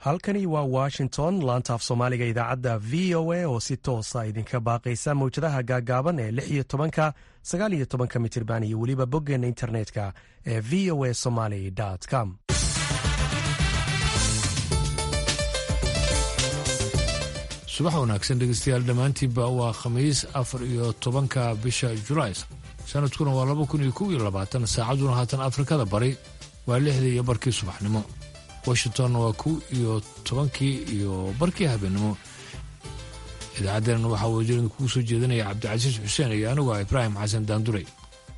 halkani waa washington laantaaf soomaaliga idaacadda v o a oo si toosa idinka baaqaysa mawjadaha gaagaaban ee lix iyo tobanka sagaal iyo tobanka mitirban iyo weliba boggeena internetka ee v o a somaly com subax wanaagsan dhegeystayaal dhammaantiinba waa khamiis afar iyo tobanka bisha julaay sanadkuna waa laba kun iyo kow iyo labaatan saacaduna haatan afrikada bari waa lixdii iyo barkii subaxnimo washingtonna waa kow iyo tobankii iyo barkii habeenimo idaacaddeenna waxaa wasiirada kugu soo jeedinaya cabdicasiis xuseen iyo anigu ah ibraahim xasan daanduray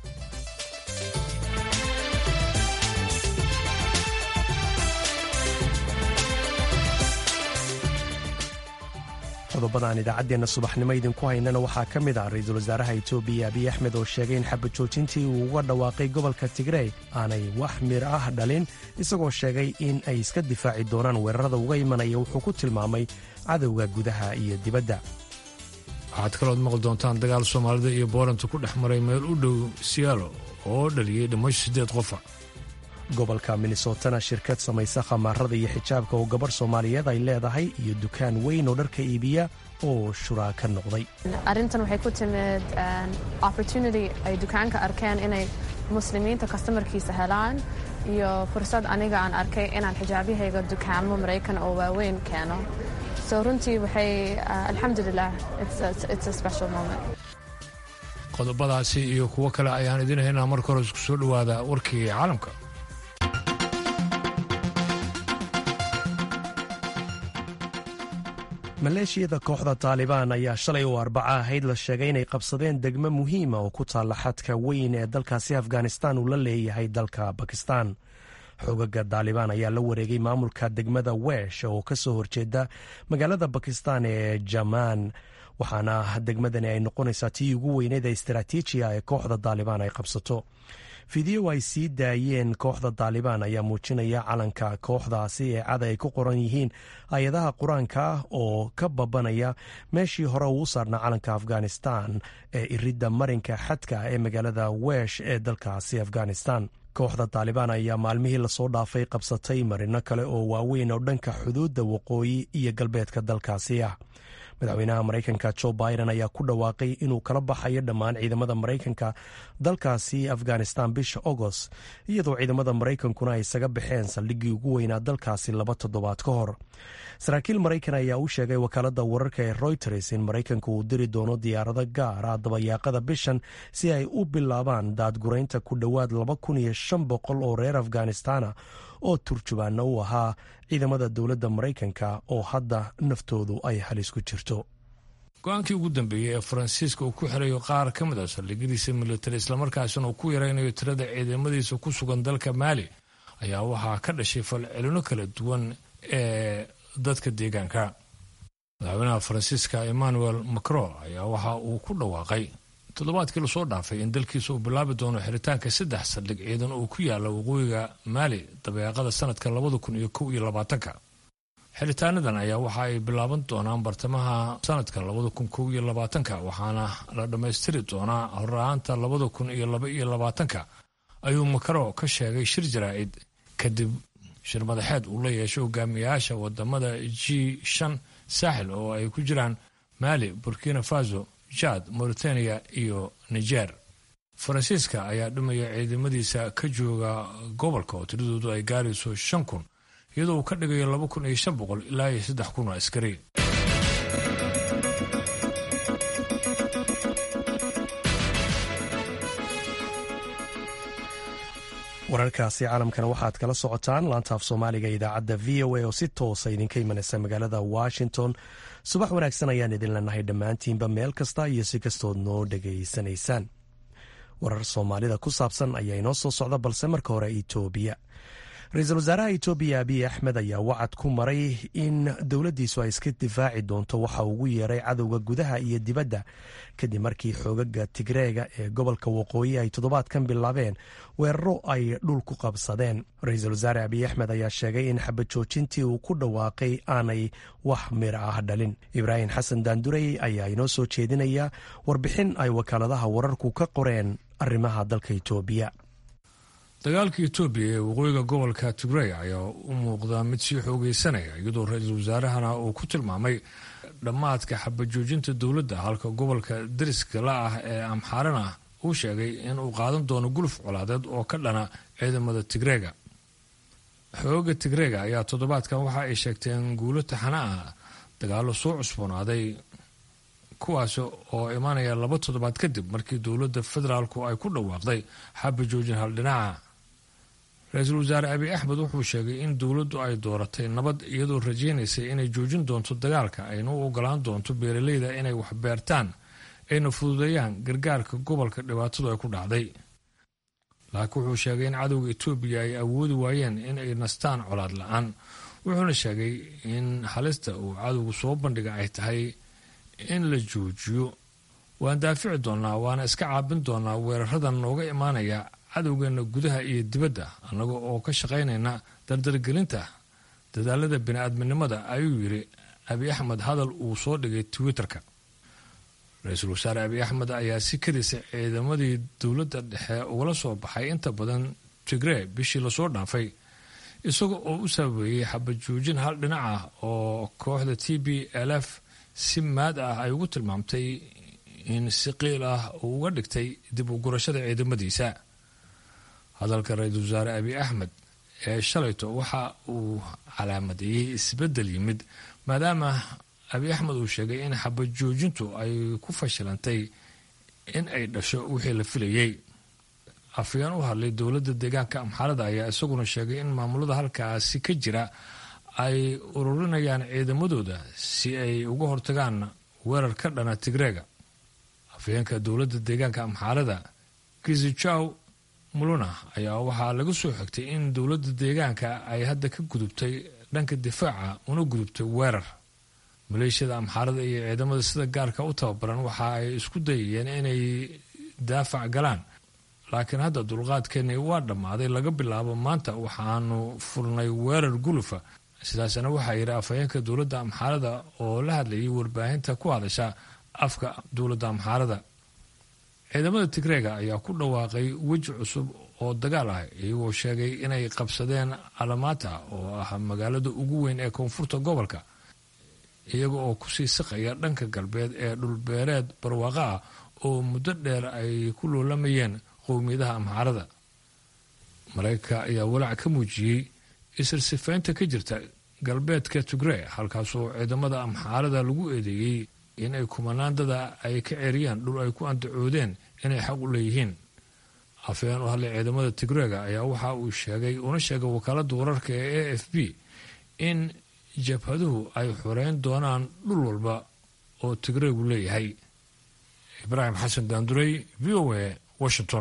qodobadaan idaacaddeena subaxnimo idinku haynana waxaa ka mid ah ra-iisul wasaaraha etoobiya abiy axmed oo sheegay in xabad joojintii uu uga dhawaaqay gobolka tigrey aanay wax mir ah dhalin isagoo sheegay in ay iska difaaci doonaan weerarada uga imanaya wuxuu ku tilmaamay cadowga gudaha iyo dibadda waxaad kalood maqli doontaan dagaal soomaalida iyo booranta ku dhex maray meel u dhow siyaalo oo dhaliyey dhimasho siddeed qofa gobolka minnesotana shirkad samaysa khamaarada iyo xijaabka oo gabarh soomaaliyeed ay leedahay iyo dukaan weyn oo dharka iibiya oo shuraa ka noqday arrintan waxay ku timid opportunity ay dukaanka arkeen inay muslimiinta kastamarkiisa helaan iyo fursad aniga aan arkay inaan xijaabyahayga dukaanmo maraykan oo waaweyn keeno so runtii waxay alxamdulilah qodobadaasi iyo kuwo kale ayaan idin haynaa marka hore isku soo dhowaada warkii caalamka maleeshiyada kooxda taalibaan ayaa shalay oo arbaca ahayd la sheegay inay qabsadeen degmo muhiima oo ku taalla xadka weyn ee dalkaasi afghanistan uu la leeyahay dalka bakistan xoogaga taalibaan ayaa la wareegay maamulka degmada wesh oo ka soo horjeeda magaalada bakistan ee jamaan waxaana degmadani ay noqonaysaa tii ugu weyneed ee istaraatiijiya ee kooxda taalibaan ay qabsato fideyo ay sii daayeen kooxda taalibaan ayaa muujinaya calanka kooxdaasi ee cada ay ku qoran yihiin hay-adaha qur-aanka ah oo ka babanaya meeshii hore uu saarnaa calanka afghanistan ee iridda marinka xadka ee magaalada wesh ee dalkaasi afghanistan kooxda taalibaan ayaa maalmihii lasoo dhaafay qabsatay marino kale oo waaweyn oo dhanka xuduudda waqooyi iyo galbeedka dalkaasi ah madaxweynaha maraykanka jo biden ayaa ku dhawaaqay inuu kala baxayo dhammaan ciidamada maraykanka dalkaasi afghanistan bisha agost iyadoo ciidamada maraykankuna ay isaga baxeen saldhiggii ugu weynaa dalkaasi laba toddobaad ka hor saraakiil maraykan ayaa u sheegay wakaalada wararka ee royters in maraykanku uu diri doono diyaarado gaar ah dabayaaqada bishan si ay u bilaabaan daadguraynta ku dhowaad laba kun iyo shan boqol oo reer afghanistana oo turjubaana u ahaa ciidamada dowladda maraykanka oo hadda naftoodu ay halis ku jirto go-aankii ugu dambeeyey ee faransiiska uu ku xirayo qaar ka mid a saldhigyadiisa militari islamarkaasina uu ku yaraynayo tirada ciidamadiisa ku sugan dalka maali ayaa waxaa ka dhashay falcelino kala duwan ee dadka deegaanka madaxweynaha faransiiska emmanuel macron ayaa waxa uu ku dhawaaqay toddobaadkii lasoo dhaafay in dalkiisa uu bilaabi doono xiritaanka saddex saldhig ciidan oo ku yaala waqooyiga maali dabeeqada sanadka labada kun iyo kow iyo labaatanka xiritaanadan ayaa waxa ay bilaaban doonaan bartamaha sanadka labada kun kow iyo labaatanka waxaana la dhammaystiri doonaa horaaanta labada kun iyo laba iyo labaatanka ayuu macron ka sheegay shir jaraa'id kadib shir madaxeed uu la yeeshay hogaamiyayaasha wadamada g shan saaxil oo ay ku jiraan maali burkina faso jad mauritania iyo niger faransiiska ayaa dhimaya ciidamadiisa ka jooga gobolka oo tiradoodu ay gaarayso shan kun iyadoo uu ka dhigayo laba kun iyo shan boqol ilaa iyo saddex kun oo askari wararkaasi caalamkana waxaad kala socotaan laantaaf soomaaliga idaacadda v o a oo si toosa idinka imanaysa magaalada washington subax wanaagsan ayaan idin leenahay dhammaantiinba meel kasta iyo si kastood noo dhegaysanaysaan warar soomaalida ku saabsan ayaa inoo soo socda balse marka hore etoobiya ra-iisul wasaaraha etoobiya abiy axmed ayaa wacad ku maray in dowladdiisu ay iska difaaci doonto waxa ugu yeeray cadowga gudaha iyo dibadda kadib markii xoogaga tigreega ee gobolka waqooyi ay toddobaadkan bilaabeen weeraro ay dhul ku qabsadeen ra-iisul wasaare abiy axmed ayaa sheegay in xabad joojintii uu ku dhawaaqay aanay wax mira ah dhalin ibraahim xasan daandurey ayaa inoo soo jeedinaya warbixin ay wakaaladaha wararku ka qoreen arrimaha dalka etoobiya dagaalka etoobiya ee waqooyiga gobolka tigrey ayaa u muuqda mid sii xoogeysanaya iyadoo ra-iisul wasaarahana uu ku tilmaamay dhammaadka xabajoojinta dowladda halka gobolka dariska la ah ee amxaarana uu sheegay in uu qaadan doono guluf colaadeed oo ka dhana ciidamada tigreega xooga tigreega ayaa toddobaadkan waxa ay sheegteen guulo taxana ah dagaallo soo cusboonaaday kuwaas oo imaanaya laba toddobaad kadib markii dowladda federaalku ay ku dhawaaqday xabajoojin haldhinaca ra-iisul wasaare abiy axmed wuxuu sheegay in dowladdu ay dooratay nabad iyadoo rajaynaysay inay joojin doonto dagaalka ayna u ogolaan doonto beeraleyda inay wax beertaan ayna fududeeyaan gargaarka gobolka dhibaatadu ay ku dhacday laakiin wuxuu sheegay in cadowga etoobiya ay awoodi waayeen in ay nastaan colaad la-aan wuxuuna sheegay in halista uu cadowgu soo bandhiga ay tahay in la joojiyo waan daafici doonnaa waana iska caabin doonnaa weeraradan nooga imaanaya cadowgeena gudaha iyo dibadda annaga oo ka shaqaynayna dardargelinta dadaalada bini-aadminimada ayuu yidhi abiy axmed hadal uu soo dhigay twitter-ka ra-iisul wasaare abiy axmed ayaa si kadisa ciidamadii dowladda dhexe ugala soo baxay inta badan tigree bishii lasoo dhaafay isaga oo u sababeeyey xabajoojin hal dhinac ah oo kooxda t b l f si maad ah ay ugu tilmaamtay in si qiil ah uu uga dhigtay dib u gurashada ciidamadiisa hadalka ra-iisul wasaare abiy axmed ee shalayto waxa uu calaamadeeyey isbeddel yimid maadaama abiy axmed uu sheegay in xabajoojintu ay ku fashilantay in ay dhasho wixii la filayey afayeen u hadlay dowladda deegaanka amxaarada ayaa isaguna sheegay in maamulada halkaasi ka jira ay ururinayaan ciidamadooda si ay uga hortagaan weerar ka dhana tigreega afayeenka dowladda deegaanka amxaarada kizijaw muluna ayaa waxaa laga soo xigtay in dowladda deegaanka ay hadda ka gudubtay dhanka difaaca una gudubtay weerar maleeshiyada amxaarada iyo ciidamada sida gaarka u tababaran waxa ay isku dayayeen inay daafac galaan laakiin hadda dulqaadkeeni waa dhammaaday laga bilaabo maanta waxaanu furnay weerar gulufa sidaasna waxaa yidhi afhayeenka dowladda amxaarada oo la hadlayay warbaahinta ku hadasha afka dowladda amxaarada ciidamada tigreega ayaa ku dhawaaqay weji cusub oo dagaal ah iyagoo sheegay inay qabsadeen alamata oo ah magaalada ugu weyn ee koonfurta gobolka iyaga oo kusii siqaya dhanka galbeed ee dhulbeereed barwaaqo ah oo muddo dheer ay ku loolamayeen qowmiyadaha amxaarada maraykanka ayaa walaac ka muujiyey isirsifaynta ka jirta galbeedka tigree halkaasoo ciidamada amxaarada lagu eedeeyey in ay kumanaandada ay ka ceeriyaan dhul ay ku andacoodeen inay xaq u leeyihiin afayeen u hadlay ciidamada tigreega ayaa waxa uu sheegay una sheegay wakaaladda wararka ee a f b in jabhaduhu ay xoreyn doonaan dhul walba oo tigreegu leeyahay ibraahim xasan daandurey v o a washington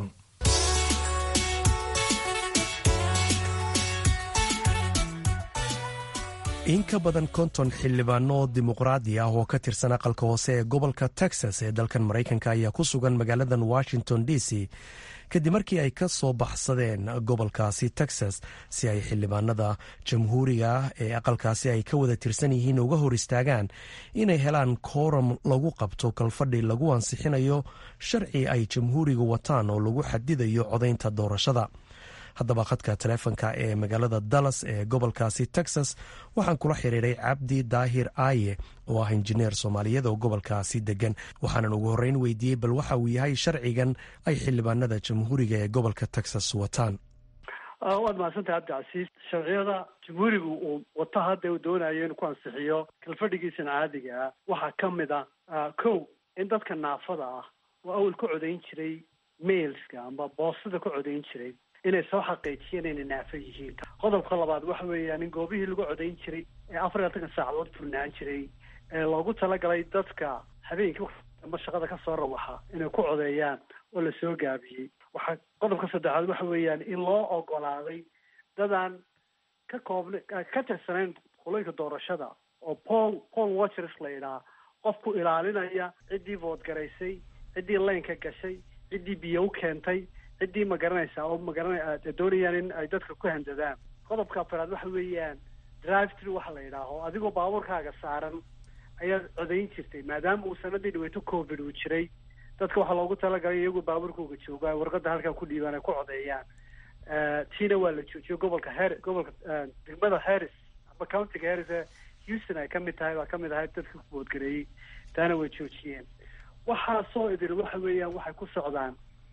in ka badan konton xildhibaano dimuqraadi ah oo ka tirsan aqalka hoose ee gobolka texas ee dalkan maraykanka ayaa ku sugan magaaladan washington d c kadib markii ay ka soo baxsadeen gobolkaasi texas si ay xildhibaanada jamhuuriga ah ee aqalkaasi ay ka wada tirsan yihiin uga hor istaagaan inay helaan kooram lagu qabto kalfadhi lagu ansixinayo sharci ay jamhuuriga wataan oo lagu xadidayo codaynta doorashada haddaba khadka taleefonka ee magaalada dallas ee gobolkaasi texas waxaan kula xiriiray cabdi daahir aaye oo ah injineer soomaaliyeed oo gobolkaasi degan waxaanan ugu horreyn weydiiyey bal waxa uu yahay sharcigan ay xildhibaanada jamhuuriga ee gobolka texas wataan waad mahadsantahay cabdicasiis sharciyada jamhuuriga uu wato hadda uu doonayo inuu ku ansixiyo kalfadhigiisan caadiga ah waxaa ka mid ah kow in dadka naafada ah oo awal ka codayn jiray mailska amba boostada ka codayn jiray inay soo xaqiijiyeen inay naafo yihiin qodobka labaad waxa weeyaan in goobihii lagu codayn jiray ee afar iyo labatanka saacadood furnaan jiray ee loogu talagalay dadka habeenkii amba shaqada kasoo rawaxa inay ku codeeyaan oo lasoo gaabiyey waxaa qodobka saddexaad waxa weeyaan in loo ogolaaday dadaan ka koobna ka tirsanayn qoloyinka doorashada oo pol pol watchers la yidhaha qofku ilaalinaya ciddii voodgaraysay ciddii laynka gashay ciddii biyo u keentay ciddii ma garanaysaa oo magarana doonayaan in ay dadka ku handadaan qodobka afaraad waxa weeyaan drive through waxa la yidhaaho adigoo baabuurkaaga saaran ayaad codayn jirtay maadaama uu sanadii dhaweyto covid uu jiray dadka waxaa loogu talagalay iyagoo baabuurkooga jooga warqada halkaa ku dhiibaan ay ku codeeyaan tiina waa la joojiyo gobolka her gobolka degmada harris ama countiga harris ee houston ay kamid tahay baa kamid ahayd dadka ku boodgareeyey taana way joojiyeen waxaasoo idil waxa weeyaan waxay ku socdaan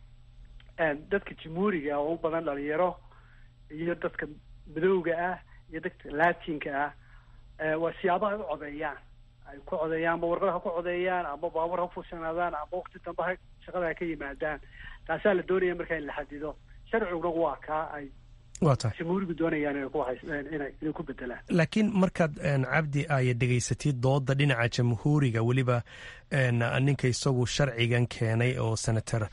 dadka jamhuuriga oo u badan dhalinyaro iyo dadka madowga ah iyo dadka latinka ah waa siyaabaha ay u codeeyaan ay ku codeeyaan ama warqad ha ku codeeyaan ama baabuur ha kufushanaadaan ama wakti dambe ha shaqada ha ka yimaadaan taasaa la doonaya markaa in la xadido sharciguna waa kaa ay waa tahay jamhuurigu doonayaan inay ku hays inay inay ku bedelaan laakiin markaad cabdi ay dhegaysatid dooda dhinaca jamhuuriga weliba ninka isagu sharcigan keenay oo senator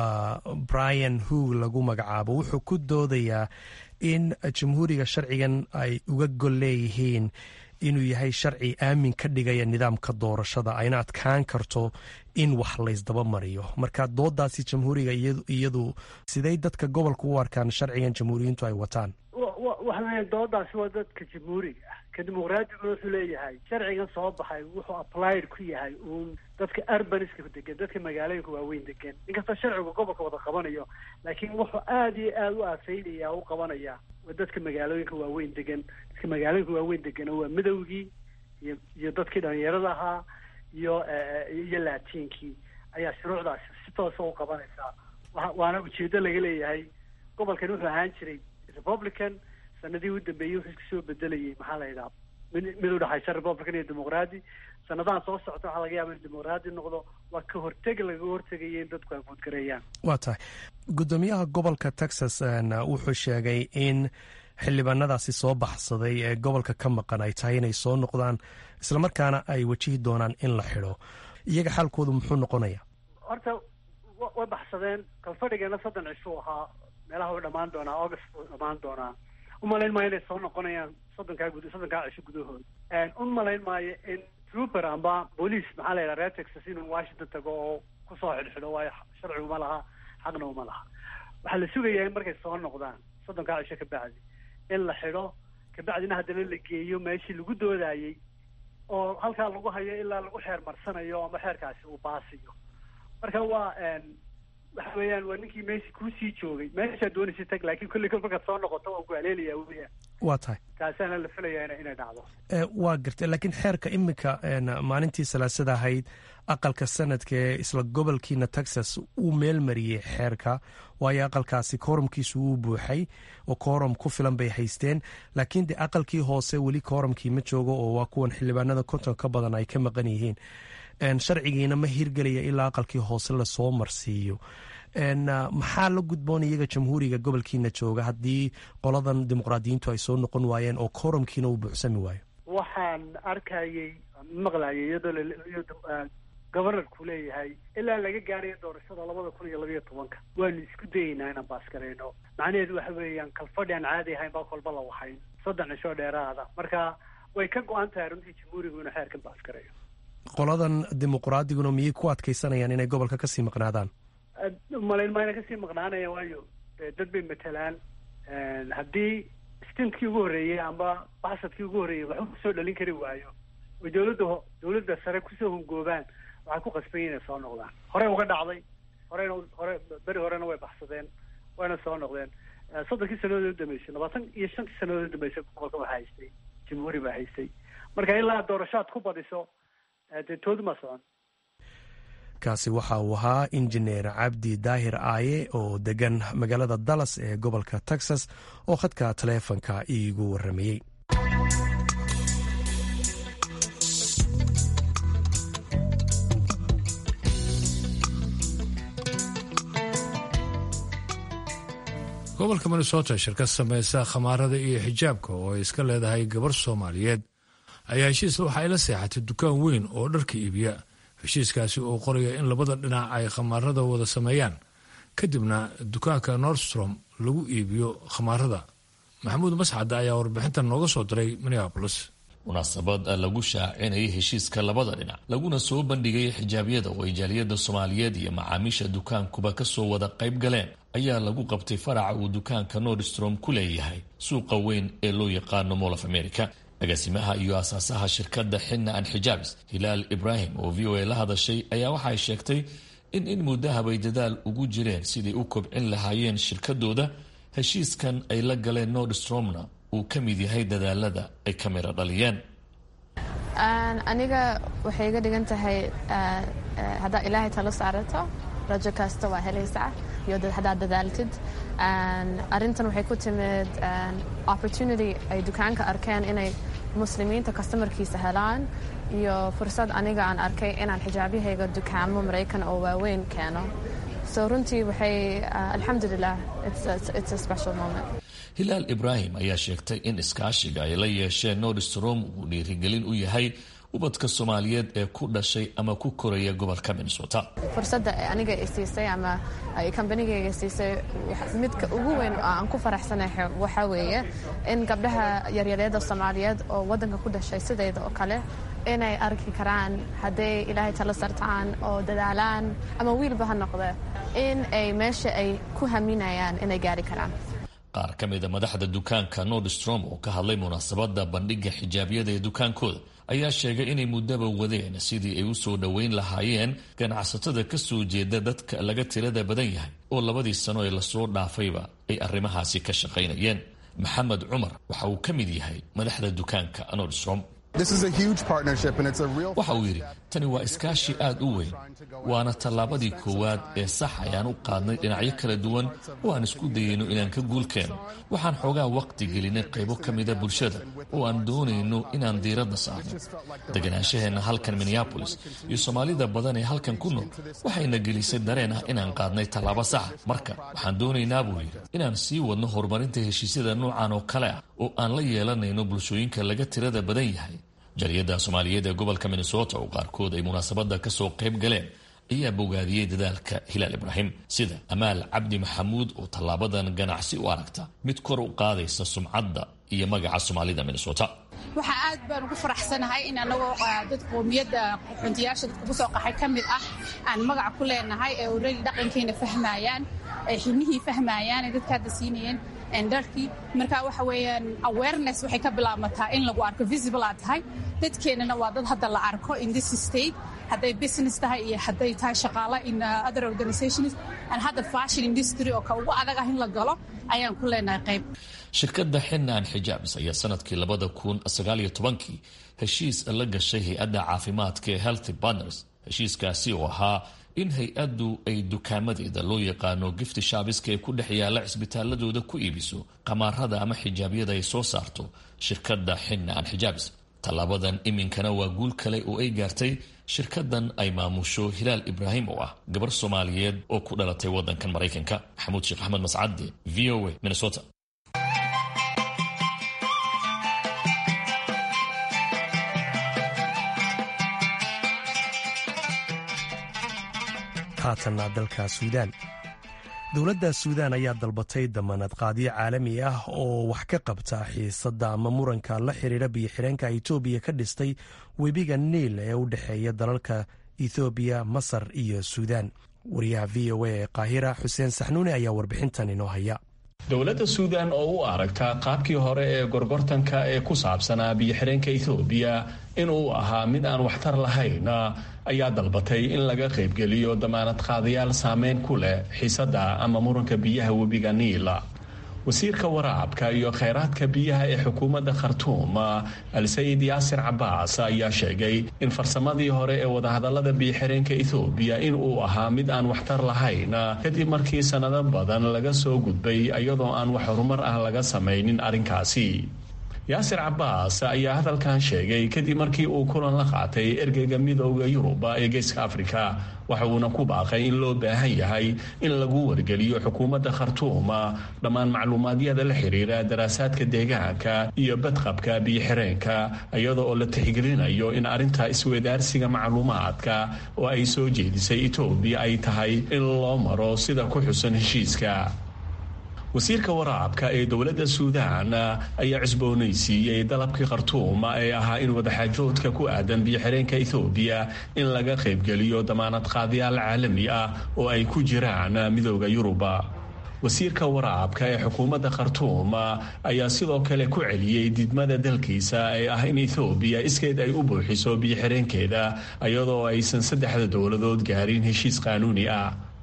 brian hoog lagu magacaabo wuxuu ku doodayaa in jamhuuriga sharcigan ay uga gol leeyihiin inuu yahay sharci aamin ka dhigaya nidaamka doorashada ayna adkaan karto in wax laysdaba mariyo marka doodaasi jamhuuriga iyadu siday dadka gobolka u arkaan sharcigan jamhuuriyiintu ay wataan waxa weya doodaasi waa dadka jamhuuriga ah ka dimuqraadigu wuxuu leeyahay sharcigan soo baxay wuxuu applied ku yahay uun dadka urbaniska degan dadka magaalooyinka waaweyn degan inkastoo sharcigu gobolka wada qabanayo laakiin wuxuu aada iyo aada u aafeynaya u qabanaya waa dadka magaalooyinka waaweyn degan dadka magaalooyinka waaweyn degan waa midowgii iyo iyo dadkii dhalinyarada ahaa iyo iyo latiinkii ayaa shuruucdaasi si toosa u qabanaysaa wa waana ujeedo laga leeyahay gobolkan wuxuu ahaan jiray republican sanadihii u dambeeyey wuxuu isku soo bedelayay maxaa la yidhaha mid mid udhexaysa republican iyo dimuqraadi sanadahan soo socota waxaa laga yaaba in dimuqraadi noqdo waa ka horteg laga hortegaya in dadku ay guudgareeyaan waa tahay guddoomiyaha gobolka texas wuxuu sheegay in xildhibaanadaasi soo baxsaday ee gobolka ka maqan ay tahay inay soo noqdaan islamarkaana ay wajihi doonaan in la xidho iyaga xaalkoodu muxuu noqonaya horta way baxsadeen kalfadhigeena soddon cishuu ahaa meelaha way dhamaan doonaa august buu dhamaan doonaa umalayn maayo inay soo noqonayaan soddonkaa gud soddonkaa cisho gudahood umalayn maayo in trooper amba boolice maxaa la yidhaha reer texas inuu washington tago oo kusoo xidhxidho waayo sharci uma laha xaqna uma laha waxaa la sugayaa in markay soo noqdaan soddonkaa cisho kabacdi in la xidho kabacdina haddana la geeyo meeshii lagu doodayey oo halkaa lagu hayo ilaa lagu xeer marsanayo ama xeerkaasi uu baasiyo marka waa waxa weeyaan waa ninkii meeshii kuusii joogay meeshaa doonaysa tag laakiin kulli kol markaad soo noqoto waan ku haleelaya weyaan waa tahay kaasaana la filayaa ina inay dhacdo waa gartay laakiin xeerka iminka maalintii salaasada ahayd aqalka sanadka ee isla gobolkiina texas uu meel mariyey xeerka waayo aqalkaasi koorumkiisu wuu buuxay oo koorum ku filan bay haysteen laakiin de aqalkii hoose weli koorumkii ma joogo oo waa kuwan xildhibaanada konton ka badan ay ka maqan yihiin sharcigiina ma hirgelaya ilaa aqalkii hoose lasoo marsiiyo maxaa la gudboon iyaga jamhuuriga gobolkiina jooga haddii qoladan dimuqraadiyiintu ay soo noqon waayeen oo koorumkiina uu buuxsami waayo waxaan arkayay maqlayay iyadoo governorku leeyahay ilaa laga gaarayo doorashada labada kun iyo labayo tobanka waanu isku dayeynaa inaan baasgarayno macnaheedu waxa weeyaan kalfadhi aan caadi ahayn baa kolba la waxayn soddon cisho dheeraada marka way ka go-an tahay runtii jamhuurigu inuu xeerkan baasgarayo qoladan dimuqraadiguna miyay ku adkaysanayaan inay gobolka kasii maqnaadaan malayn mayna kasii maqnaanaya waayo dad bay matalaan haddii stintkii ugu horreeyey amba baxsadkii ugu horreeyey waxba kusoo dhalin kari waayo oy dawladda dawladda sare kusoo hungoobaan waxay ku qasbayen inay soo noqdaan horey uga dhacday horeyna hore beri horena way baxsadeen wayna soo noqdeen soddonkii sanadood u dambeysay labaatan iyo shantii sanadood u dambeysay gobolka waxaa haystay jamhuuri baa haystay marka ilaa doorashaad ku badiso dee toodu ma socon kaasi waxa uu ahaa injineer cabdi daahir aaye oo degan magaalada dallas ee gobolka texas oo khadka taleefonka iigu waramayey gobolka minnesota shirkad samaysa khamaarada iyo xijaabka oo ay iska leedahay gabar soomaaliyeed ayaa heshiis waxa ay la seexatay dukaan weyn oo dharka iibiya heshiiskaasi oo qoraya in labada dhinac ay khamaarada wada sameeyaan kadibna dukaanka nordstrom lagu iibiyo khamaarada maxamuud mascadda ayaa warbixintan nooga soo diray minneabolis munaasabad lagu shaacinayay heshiiska labada dhinac laguna soo bandhigay xijaabyada oo ay jaaliyadda soomaaliyeed iyo macaamiisha dukaankuba kasoo wada qayb galeen ayaa lagu qabtay faraca uu dukaanka nordstrom ku leeyahay suuqa weyn ee loo yaqaano mall of america agaasimaha iyo asaasaha shirkadda xinna an xijaabs hilaal ibraahim oo v o a la hadashay ayaa waxay sheegtay in in muddahabay dadaal ugu jireen siday u kobcin lahaayeen shirkadooda heshiiskan ay la galeen nordstromna uu ka mid yahay dadaalada ay ka miro dhaliyeen aniga waxay iga dhigan tahay haddaad ilaahay talo saarato rajo kasta waa helaysaa iyo haddaad dadaaltid arrintan waxay ku timid opportunity ay dukaanka arkeen inay muslimiinta customarkiisa helaan iyo fursad aniga aan arkay inaan xijaabyahayga dukaamo maraykan oo waaweyn keeno so runtii waxay alxamdulilah it's a special moment hilaal ibraahim ayaa sheegtay in iskaashiga ay la yeesheen nordstrom uu dhiirigelin u yahay ubadka soomaaliyeed ee ku dhashay ama ku koraya gobolka minnesota fursadda aniga i siisay ama kambanigayga siisay midka ugu weyn oo aan ku faraxsanahay waxaa weeye in gabdhaha yaryareeda soomaaliyeed oo waddanka ku dhashay sidayda oo kale inay arki karaan hadday ilaahay talo sartaan oo dadaalaan ama wiilba ha noqde in ay meesha ay ku haminayaan inay gaari karaan qaar ka mida madaxda dukaanka nordstrom oo ka hadlay munaasabadda bandhigga xijaabyada ee dukaankooda ayaa sheegay inay muddaba wadeen sidii ay u soo dhoweyn lahaayeen ganacsatada ka soo jeeda dadka laga tirada badan yahay oo labadii sano ee lasoo dhaafayba ay arrimahaasi ka shaqaynayeen maxamed cumar waxa uu ka mid yahay madaxda dukaanka nordstrom waxa uu yidhi tani waa iskaashi aad u weyn waana tallaabadii koowaad ee sax ayaan u qaadnay dhinacyo kala duwan oo aan isku dayayno inaan ka guulkeenno waxaan xoogaa waqti gelinay qaybo ka mida bulshada oo aan doonayno inaan diiradda saarno deganaanshaheenna halkan minneabolis iyo soomaalida badan ee halkan ku nool waxayna gelisay dareen ah inaan qaadnay tallaabo saxa marka waxaan doonaynaa buu yidhi inaan sii wadno horumarinta heshiisyada noocan oo kale ah oo aan la yeelanayno bulshooyinka laga tirada badan yahay jariyadda soomaaliyeed ee gobolka minnesota oo qaarkood ay munaasabadda ka soo qayb galeen ayaa bogaadiyey dadaalka hilaal ibraahim sida amaal cabdi maxamuud oo tallaabadan ganacsi u aragta mid kor u qaadaysa sumcadda iyo magaca soomaalida minnesota waxaa aad baan ugu faraxsanahay in anagoo dad qoomiyadda xuntiyaasha dadka ugu soo qaxay ka mid ah aan magaca ku leenahay ee already dhaqankeena fahmayaan ee xibnihii fahmayaan ee dadka hadda siinayeen dharkii marka waxa weeyaan awareness waxay ka bilaabmataa in lagu arko visible aad tahay dadkeennana waa dad hadda la arko in this state hadday business tahay iyo hadday tahay shaqaale in other organizations and hadda fashion industry oo ka ugu adag ah in la galo ayaan ku leenahay qayb shirkadda xinaan xijaabs ayaa sanadkii labada kun sagaaliyo tobankii heshiis la gashay hay-adda caafimaadka ee healthy partners heshiiskaasi oo ahaa in hay-addu ay dukaamadeeda loo yaqaano gifti shaabiska ee ku dhex yaalla cisbitaaladooda ku iibiso qamaarada ama xijaabyada ay soo saarto shirkadda xinaan xijaabs tallaabadan iminkana waa guul kale oo ay gaartay shirkadan ay maamusho hilaal ibraahim oo ah gabar soomaaliyeed oo ku dhalatay waddankan maraykanka maxamuud sheekh axmed mascade v o a minnesota haatanna dalka suudaan dowladda suudaan ayaa dalbatay damaanad qaadyo caalami ah oo wax ka qabta xiisadda ama muranka la xiriira biyo-xireenka itoobiya ka dhistay webiga niil ee u dhexeeya dalalka ethoobiya masar iyo suudaan wariyaha v o a ee qaahira xuseen saxnuune ayaa warbixintan inoo haya dowladda suudan oo u aragta qaabkii hore ee gorgortanka ee ku saabsanaa biyo-xireenka ethoobiya inuu ahaa mid aan waxtar lahayn ayaa dalbatay in laga qaybgeliyo damaanad qaadayaal saameyn ku leh xiisadda ama muranka biyaha webiga niila wasiirka waraabka iyo kheyraadka biyaha ee xukuumadda khartuum al-sayid yaasir cabaas ayaa sheegay in farsamadii hore ee wadahadallada biyo-xireenka ethoobiya in uu ahaa mid aan waxtar lahayn kadib markii sannado badan laga soo gudbay iyadoo aan wax horumar ah laga samaynin arrinkaasi yaasir cabaas ayaa hadalkan sheegay kadib markii uu kulan la qaatay ergeyga midooda yuruba ee geeska afrika waxa uuna ku baaqay in loo baahan yahay in lagu wargeliyo xukuumadda khartuum dhammaan macluumaadyada la xiriira daraasaadka deegaanka iyo badqabka biyo-xireenka iyada oo la tixgelinayo in arrinta isweydaarsiga macluumaadka oo ay soo jeedisay etoobiya ay tahay in loo maro sida ku xusan heshiiska wasiirka waraabka ee dowladda suudaan ayaa cusboonaysiiyey dalabkii khartuum ee ahaa in wadaxaajoodka ku aadan biyo-xireenka ethoobiya in laga qaybgeliyo damaanad qaadayaal caalami ah oo ay ku jiraan midooda yuruba wasiirka waraabka ee xukuumadda khartuum ayaa sidoo kale ku celiyey didmada dalkiisa ee ah in ethoobiya iskeed ay u buuxiso biyo-xireenkeeda iyadoo aysan saddexda dowladood gaarin heshiis qaanuuni ah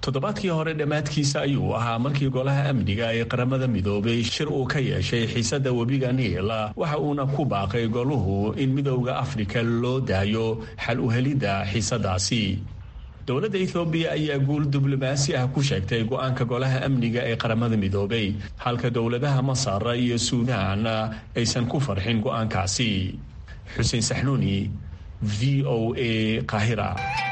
toddobaadkii hore dhammaadkiisa ayuu ahaa markii golaha amniga ee qaramada midoobay shir uu ka yeeshay xiisadda webiga niil waxa uuna ku baaqay goluhu in midowda afrika loo daayo xal u helidda xiisadaasi dowladda ethoobiya ayaa guul diblomaasi ah ku sheegtay go-aanka golaha amniga ee qaramada midoobay halka dowladaha masar iyo suudaan aysan ku farxin go-aankaasi xuseen saxnuuni v o a qahira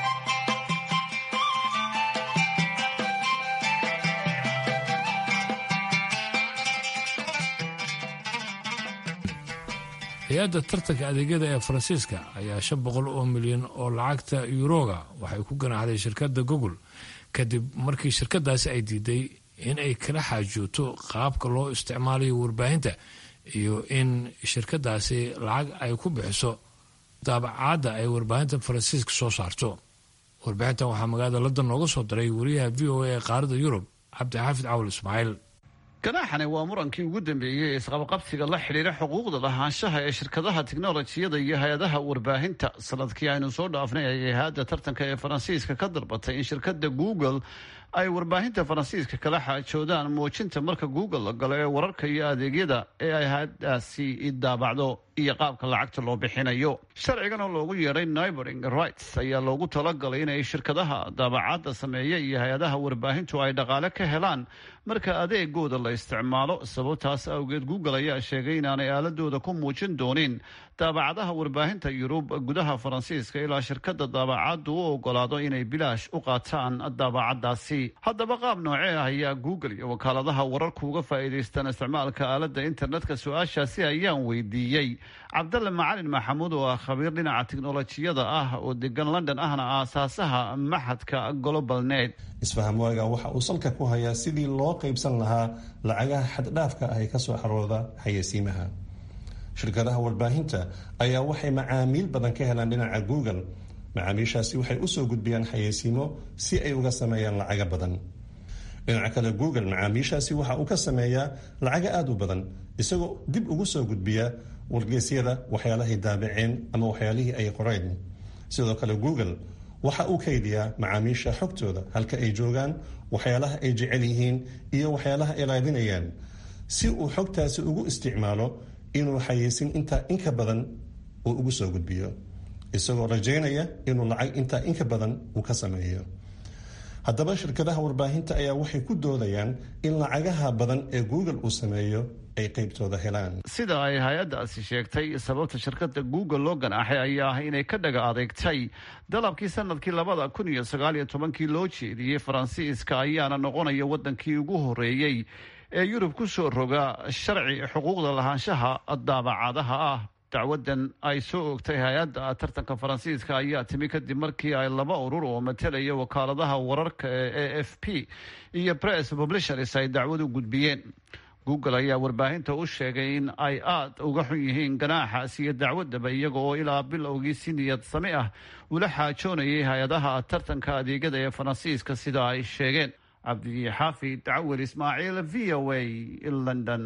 hay-adda tartanka adeegyada ee faransiiska ayaa shan boqol oo milyan oo lacagta yuroga waxay ku ganaxday shirkadda google kadib markii shirkadaasi ay diiday in ay kala xaajooto qaabka loo isticmaalayo warbaahinta iyo in shirkadaasi lacag ay ku bixiso daabacaadda ay warbaahinta faransiiska soo saarto warbixintan waxaa magaalada london nooga soo diray wariyaha v o a ee qaarada yurub cabdixaafid cawal ismaaciil ganaaxani waa murankii ugu dambeeyey ee isqabqabsiga la xidhiira xuquuqda lahaanshaha ee shirkadaha tiknolojiyada iyo hay-adaha warbaahinta sanadkii aynu soo dhaafnay ayay hay-adda tartanka ee faransiiska ka dalbatay in shirkadda google ay warbaahinta faransiiska kala xaajoodaan muujinta marka google la galo ee wararka iyo adeegyada ee ay hay-adaasi daabacdo iyo qaabka lacagta loo bixinayo sharcigan oo loogu yeedhay nibering rights ayaa loogu talagalay inay shirkadaha daabacaadda sameeya iyo hay-adaha warbaahintu ay dhaqaale ka helaan marka adeegooda la isticmaalo sababtaas awgeed google ayaa sheegay inaanay aaladooda ku muujin doonin daabacadaha warbaahinta yurub gudaha faransiiska ilaa shirkada daabacaaddu u ogolaado inay bilaash u qaataan daabacadaasi haddaba qaab noocee ah ayaa google iyo wakaaladaha wararku uga faa'iidaystaan isticmaalka aaladda internetka su-aashaasi ayaan weydiiyey cabdalle macalin maxamuud oo ah khabiir dhinaca tiknolojiyada ah oo degan london ahna aasaasaha maxadka global net isfaham waaga waxa uu salka ku hayaa sidii loo qaybsan lahaa lacagaha xaddhaafka ah ee kasoo xarooda xayeysiimaha shirkadaha warbaahinta ayaa waxay macaamiil badan ka helaan dhinaca google macaamiishaasi waxay usoo gudbiyaan xayeysiimo si ay uga sameeyaan lacaga badan dhinaca kale google macaamiishaasi waxa uu ka sameeyaa lacaga aada u badan isagoo dib ugu soo gudbiya wargeysyada waxyaalahay daabaceen ama waxyaalihii ay qoreen sidoo kale google waxa uu kaydiyaa macaamiisha xogtooda halka ay joogaan waxyaalaha ay jecel yihiin iyo waxyaalaha ay raadinayaan si uu xogtaasi ugu isticmaalo inuu xayeysin intaa inka badan uu ugu soo gudbiyo isagoo rajaynaya inuu lacag intaa inka badan uu ka sameeyo haddaba shirkadaha warbaahinta ayaa waxay ku doodayaan in lacagaha badan ee google uu sameeyo ay qaybtooda helaan sida ay hay-addaasi sheegtay sababta shirkadda google loo ganaaxay ayaa ah inay ka dhaga adeegtay dalabkii sanadkii labada kun iyo sagaal iyo tobankii loo jeediyey faransiiska ayaana noqonaya wadankii ugu horeeyey ee yurub ku soo roga sharci xuquuqda lahaanshaha daabacadaha ah dacwadan ay soo ogtay hay-adda tartanka faransiiska ayaa timi kadib markii ay laba urur oo matalaya wakaaladaha wararka ee a f p iyo press publishers ay dacwad u gudbiyeen google ayaa warbaahinta u sheegay in ay aada uga xun yihiin ganaaxaas iyo dacwadaba iyaga oo ilaa bilowgii si niyad sami ah ula xaajoonayay hay-adaha tartanka adeegyada ee faransiiska sida ay sheegeen cabdixaafid cawel ismaaciil v o a london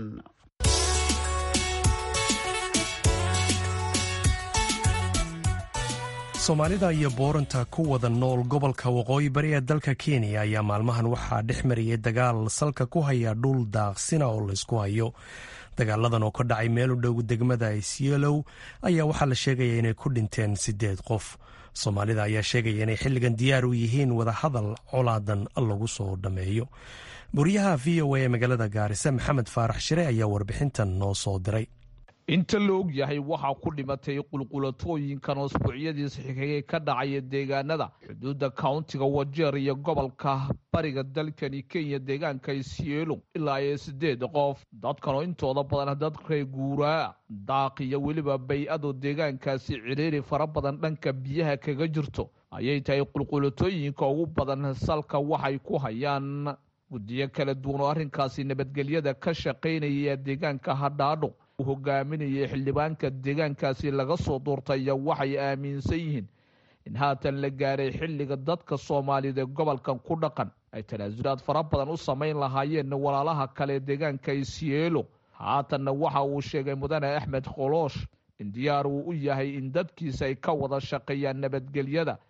soomaalida iyo booranta ku wada nool gobolka waqooyi bari ee dalka kenya ayaa maalmahan waxaa dhex mariyay dagaal salka ku haya dhul daaqsina oo laysku hayo dagaaladan oo ka dhacay meel u dhow degmada isyeelow ayaa waxaa la sheegaya inay ku dhinteen siddeed qof soomaalida ayaa sheegaya inay xilligan diyaar u yihiin wadahadal colaadan lagu soo dhammeeyo buriyaha v o a ee magaalada gaarisa maxamed faarax shire ayaa warbixintan noo soo diray inta la og yahay waxaa ku dhimatay qulqulatooyinkan usbuucyadiis xigay ka dhacaya deegaanada xuduudda countiga wajeer iyo gobolka bariga dalkani kenya deegaanka isyeelo ilaa iyo siddeed qof dadkanoo intooda badan dad reer guuraa daaq iyo weliba bay-adu deegaankaasi ciriiri fara badan dhanka biyaha kaga jirto ayay tahay qulqulatooyinka ugu badan salka waxay ku hayaan guddiyo kala duwan oo arrinkaasi nabadgelyada ka shaqaynaya deegaanka hadhaadho hogaaminayay xildhibaanka deegaankaasi laga soo doortaya waxay aaminsan yihiin in haatan la gaaray xilliga dadka soomaaliyed ee gobolkan ku dhaqan ay tanaasulaad fara badan u samayn lahaayeen walaalaha kale deegaanka isyeelo haatanna waxa uu sheegay mudane axmed koloosh in diyaar uu u yahay in dadkiisa ay ka wada shaqeeyaan nabadgelyada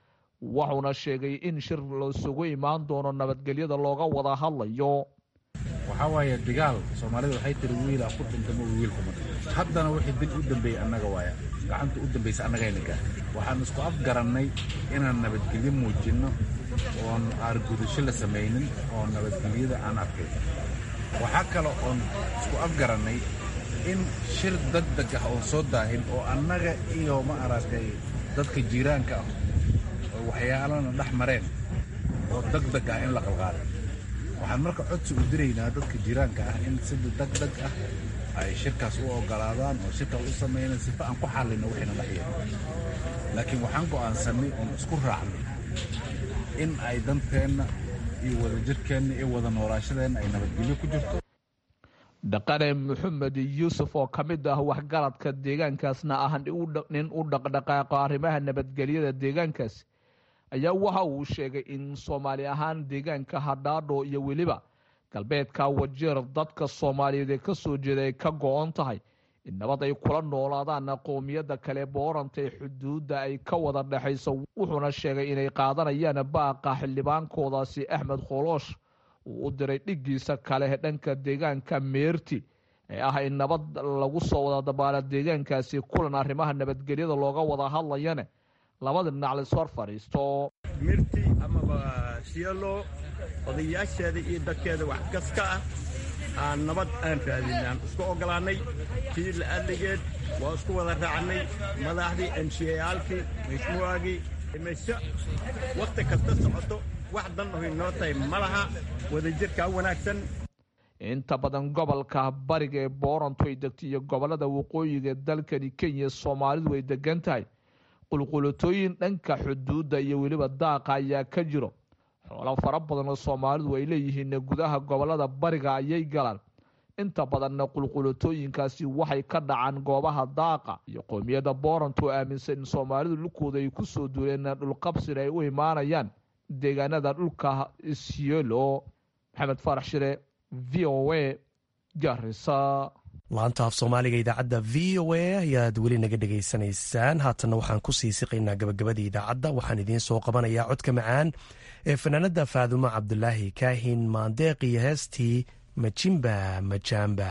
wuxuuna sheegay in shir lasugu imaan doono nabadgelyada looga wada hadlayo waxaa waaye digaal soomaalida waxay tiri wiila ku dhintamo wiilkuma haddana wixii dib u dambeeyey annaga waaya gacanta u dambaysa annagayna gaar waxaan isku afgarannay inaan nabadgelyo muujinno oon aargudasho la samaynin oo nabadgelyada aan arkay waxaa kale oon isku afgarannay in shir degdeg ah oon soo daahin oo annaga iyo ma aragtay dadka jiiraanka ah oo waxyaalana dhex mareen oo degdeg ah in la qalqaado waxaan marka codsi u diraynaa dadka jiiraanka ah in sida degdeg ah ay shirkaas u ogolaadaan oo shirkaas u sameynaan sifa aan ku xallino wixina dhexyeelo laakiin waxaan go'aansannay oon isku raacnay in ay danteenna iyo wadajirkeenna iyo wada noolaashadeenna ay nabadgelyo ku jirto dhaqane maxamed yuusuf oo ka mid ah waxgaradka deegaankaasna ah nin u dhaqdhaqaaqo arrimaha nabadgelyada deegaankaasi ayaa waxa uu sheegay in soomaali ahaan deegaanka hadhaadho iyo weliba galbeedka wajeer dadka soomaaliyeed ee ka soo jeeda ay ka go-on tahay in nabad ay kula noolaadaan qowmiyadda kale booranta ee xuduudda ay ka wada dhexayso wuxuuna sheegay inay qaadanayaan baaqa xildhibaankoodaasi axmed khooloosh uu u diray dhiggiisa kale dhanka deegaanka meerti ee ah in nabad lagu soo wada dabaala deegaankaasi kulan arrimaha nabadgelyada looga wada hadlayane labada dhinac laishor fadhiisto mirti amaba siyalo odayaasheeda iyo dadkeeda wax kasta ah aan nabad aan raadin aan isku ogolaannay tii la'adligeed waa isku wada raacnay madaxdii emsiyayaalkii mashmuuagii meesho wakhti kasta socoto wax dan ohy noo tahay ma laha wadajirkaa wanaagsan inta badan gobolka bariga ee boorantu ay degtay iyo gobollada waqooyiga ee dalkani kenya soomaalidu ay degan tahay qulqulatooyin dhanka xuduudda iyo weliba daaqa ayaa ka jiro xoolo fara badan oo soomaalidu ay leeyihiin gudaha gobollada bariga ayay galaan inta badanna qulqulatooyinkaasi waxay ka dhacaan goobaha daaqa iyo qoomiyadda boorantu oo aaminsan in soomaalidu dhulkooda ay ku soo duuleen dhulqabsina ay u imaanayaan deegaanada dhulka isyelo maxamed faarax shire v o a garisa laanta af soomaaliga idaacadda v o a ayaad weli naga dhegaysanaysaan haatanna waxaan ku sii siqaynaa gabagabadii idaacadda waxaan idiin soo qabanayaa codka macaan ee fanaanada faadumo cabdulaahi kaahin maandeeq iyo heestii majimba majaamba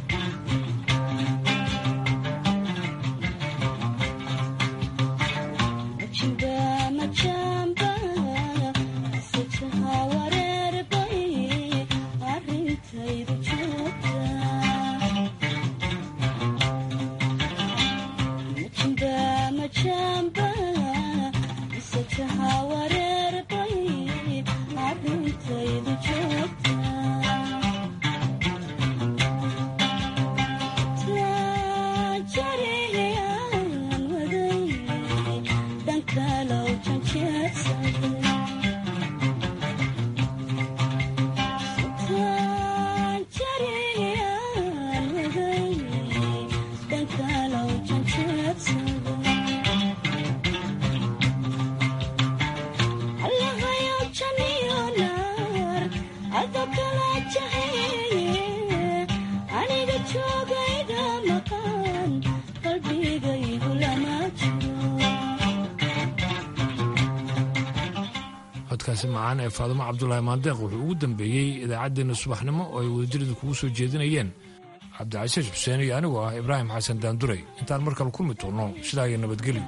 codkaasi macaan ee faadumo cabdulaahi maandeeq wuxuu ugu dambeeyey idaacaddeenna subaxnimo oo ay wadajiradu kugu soo jeedinayeen cabdicasiis xuseen iyo anigoo ah ibraahim xasan daanduray intaan mar kale kulmi doonno sidaa iyo nabadgelyo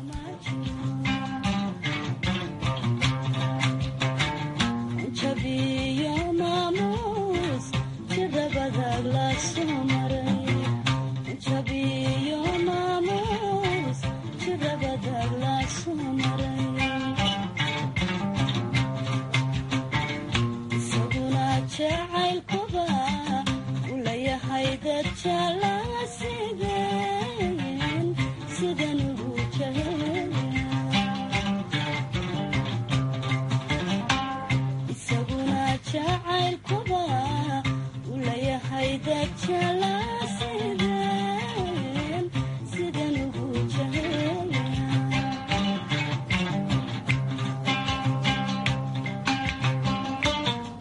jacaylkuba ulayahay dad jala